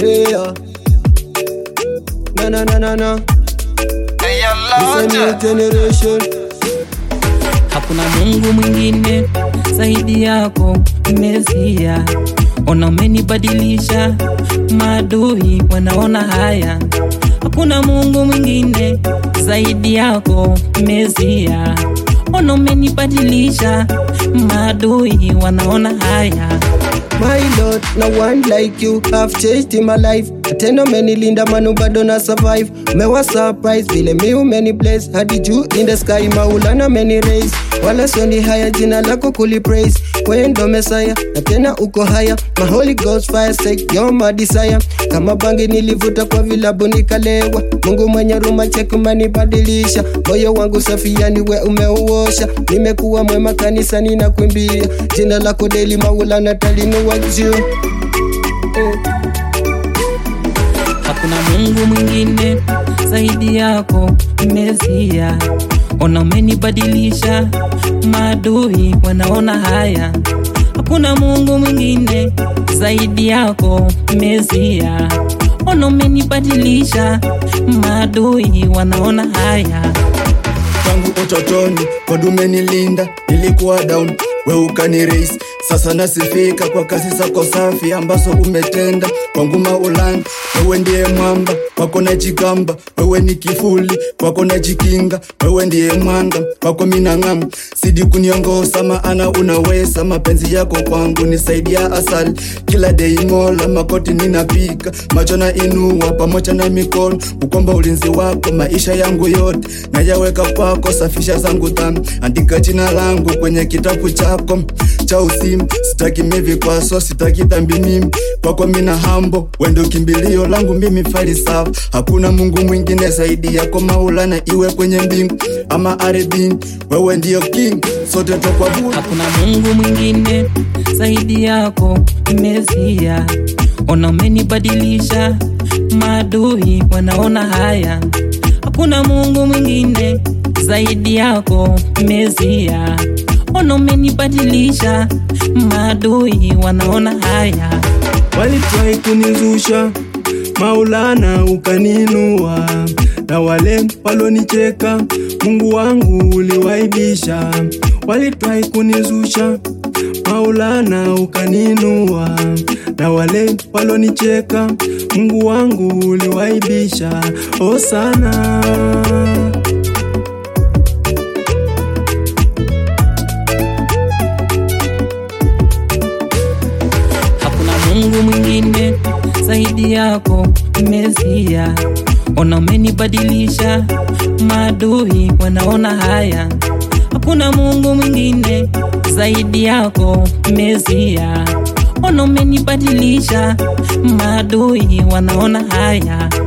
Yeah. Na na na na na. This a new generation. Hakuna Mungu mwingine zaidi yako Mesia. Ona umenibadilisha, maadui wanaona haya. Hakuna Mungu mwingine zaidi yako Mesia. Ona umenibadilisha, maadui wanaona haya. My Lord, no one like you have changed in my life. Tena umenilinda manu bado na survive. Mewa surprise vile mi umeni bless hadi juu in the sky maulana meni raise. Wala soni haya jina lako kuli praise. Wewe ndo Messiah na tena uko haya. My Holy Ghost fire say you're my desire. Kama bangi nilivuta kwa vilabu nikalewa. Mungu mwenye ruma check umenibadilisha. Moyo wangu safi yani we umeuosha. Nimekuwa mwema kanisani na kuimbia. Jina lako daily maulana talinua juu. Eh. Hakuna Mungu mwingine zaidi yako Mesia. Ona umenibadilisha, maadui wanaona haya. Hakuna Mungu mwingine zaidi yako Mesia. Ona umenibadilisha, maadui wanaona haya. tangu utotoni God umenilinda, nilikuwa down, we ukani raise. Sasa nasifika kwa kazi zako safi ambazo umetenda kwangu Maulana. Wewe ndiye mwamba, kwako najigamba, wewe ni kifuli, kwako najikinga, wewe ndiye mwanga, kwako mina ng'amu, sidi kuniongoza maana unaweza. Mapenzi yako kwangu ni zaidi ya asali, kila day mola makoti ninapiga, macho na inua pamoja na mikono, kukomba ulinzi wako maisha yangu yote nayaweka kwako, safisha zangu dhambi, andika jina langu kwenye kitabu chako cha uzima. Sitaki mevikwaso, sitaki dhambi mimi, kwako mina hambo, wendo kimbilio langu mimi farisafa. Hakuna Mungu mwingine zaidi yako Maulana, iwe kwenye mbingu ama ardhini, wewe ndiyo king, sote tokwabudu. Hakuna Mungu mwingine zaidi yako Mesia. Ona umenibadilisha, maadui wanaona haya. Hakuna Mungu mwingine zaidi yako Mesia. Ona umenibadilisha, maadui wanaona haya. walitrai kunizusha Maulana ukaninua, na wale walonicheka Mungu wangu uliwaibisha. Walitrai kunizusha Maulana ukaninua, na wale walonicheka Mungu wangu uliwaibisha. O sana Hakuna Mungu mwingine zaidi yako Mesia. Ona umenibadilisha, maadui wanaona haya. Hakuna Mungu mwingine zaidi yako Mesia. Ona umenibadilisha, maadui wanaona haya.